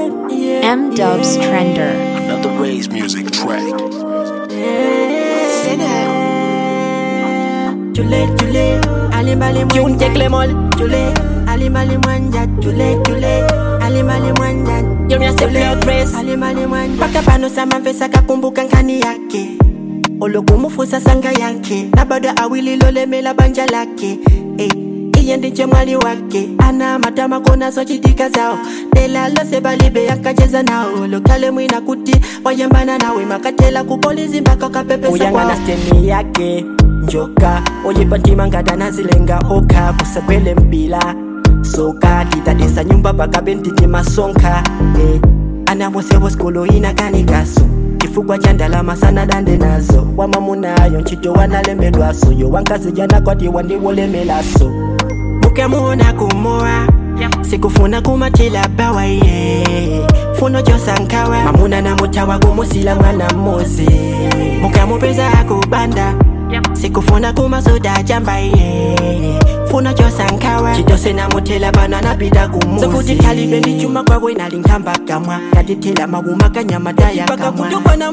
M Dubs Trender. Another Ray's music track. Chule, chule, alimbali mwanja Clemol Chule, alimbali mwanja Chule, chule, alimbali mwanja Yomya se blood press Alimbali mwanja Paka pano sama mfesa kakumbuka nkani yake olokumufusa sanga yake na bado awililolemela banja lake eh. iye ndiche mwali wake ana matama konazo chitika zao nelalose balibe yakacheza nao lokale mwina kuti wayambana nawe makatela kupolizi mpaka kapepesa uyangana steni yake njoka oyipatima ngata nazilenga oka kusakwele mpila soka titadisa nyumba pakabentiti masonka eh. anawosewo skolo inakanikaso chifukwa cha ndalama sana dande nazo wamamunayo ntchito wanalembedwaso yo wankazijana kwati wandiwolemelaso mukemuona kumoa sikufuna kumatila bawa ye funo josankawa mamuna na mutawa kumusila mwana mmozi mukamupeza akubanda sikufuna kumasoda jamba ye funo josankawa chitose namutela bana napita kumuzi sokuti kalibe ndichuma kwabwe nalinkamba kamwa katitela mawuma kanyamadaya kamwa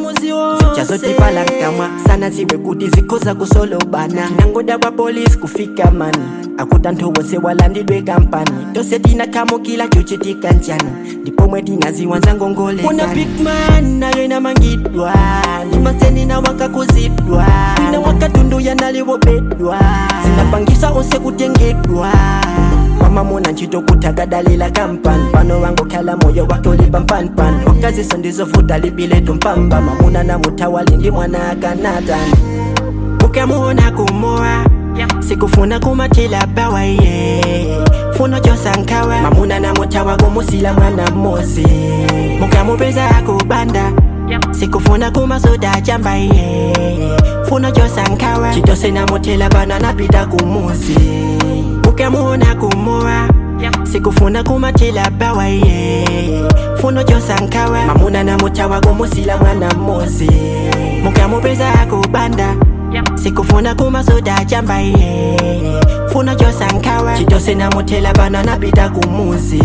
zichazotipala kamwa sana ziwe kuti zikoza kusolo bana nangoda kwa polisi kufika mani akuta nthu wonse walandidwe kampani tose tina kamo kila chochitika njani ndipo mwe tinaziwanza ngongole kuna bigman nayo inamangidwa ni maseni na wakakuzidwa ina wakatunduya naliwobedwa zinapangisa onse kutengedwa mamamuna ntchito kutagadalila kampani pano wangokhala moyo wake ulipa mpanimpani wakaziso ndizovuta libiletu mpamba mamuna na mutawali ndi mwana akanatani ukamuona kumoa sikufuna kumatila bawa ye funo josankawa mamuna na mutawa kumusila mwana mmozi mukamupeza akubanda sikufuna kumasoda jamba ye funo josankawa chitose namutela bana napita kumuzi ukamuona kumoa sikufuna kumatila bawa ye funo josankawa mamuna na mutawa kumusila mwana mmozi mukamupeza akubanda sikufuna kumasoda jamba ye funo josankawa chitose namutela bana napita kumuzi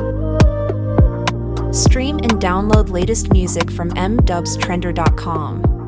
Stream and download latest music from mdubstrender.com.